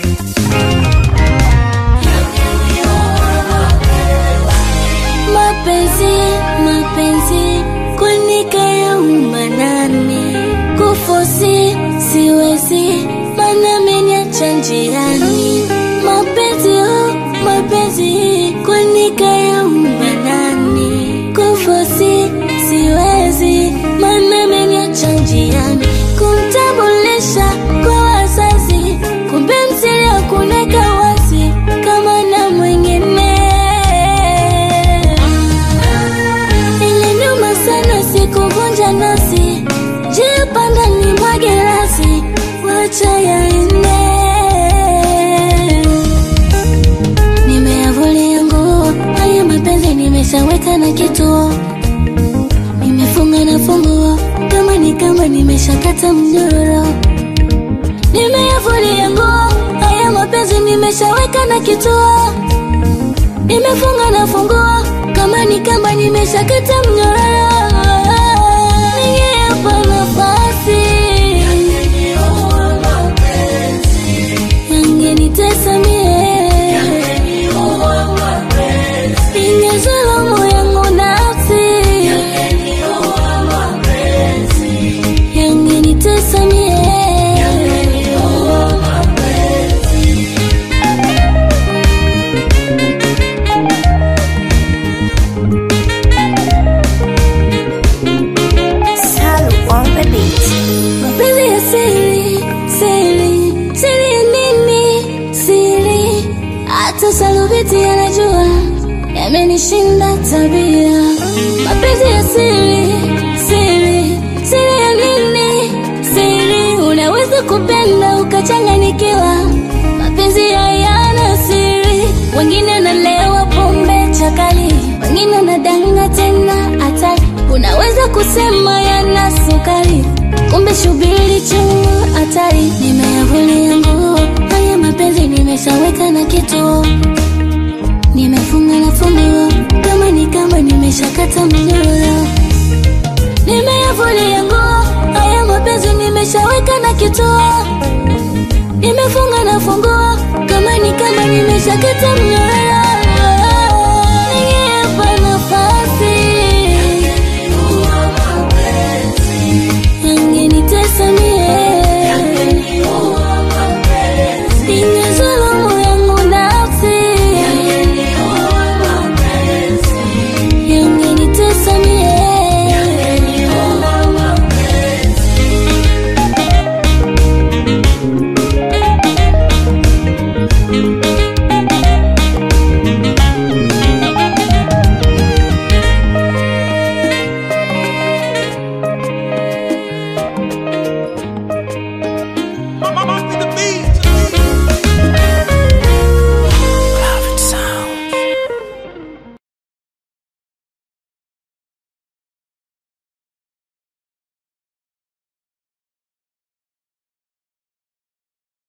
Mapenzi, mapenzi, kwani kayauma nani? Kufosi siwezi, mana ameniacha njiani. Mapenzi, oh, mapenzi, kwani kayauma nani? Kufosi siwezi, mana ameniacha njiani. Kumtambulisha kwa wazazi, kumbe msiri kuneka wazi kama na mwingine Iliniuma sana sikuvunja nasi, njia panda ni mwage rasi, wacha yaende. Nimeyavulia nguo haya mapenzi, nimeshaweka na kituo, nimefunga na funguo, kama ni kama nimeshakata mnyororo. Nimeyavulia nguo haya mapenzi, nimeshaweka na kituo nimefunga na funguo kama ni kamba nimeshakata mnyororo ningeapa nafasi yangenitesa mie ingezulumu yangu nafsi yangenitesa mie Salu on the beat. mapenzi ya siri siri siri ya nini siri hata salubiti yanajua yamenishinda tabia mapenzi ya siri siri siri ya nini siri unaweza kupenda ukachanganikiwa mapenzi hayana siri wengine wanalewa pombe chakali wengine wanadanga tena hatari unaweza kusema yana sukari kumbe shubiri chungu hatari nimeyavulia nguo haya mapenzi nimeshaweka na kituo nimefunga na funguo kama ni kama nimeshakata mnyororo nimeyavulia nguo haya mapenzi nimeshaweka na kituo nimefunga na funguo kama ni kama nimeshakata mnyororo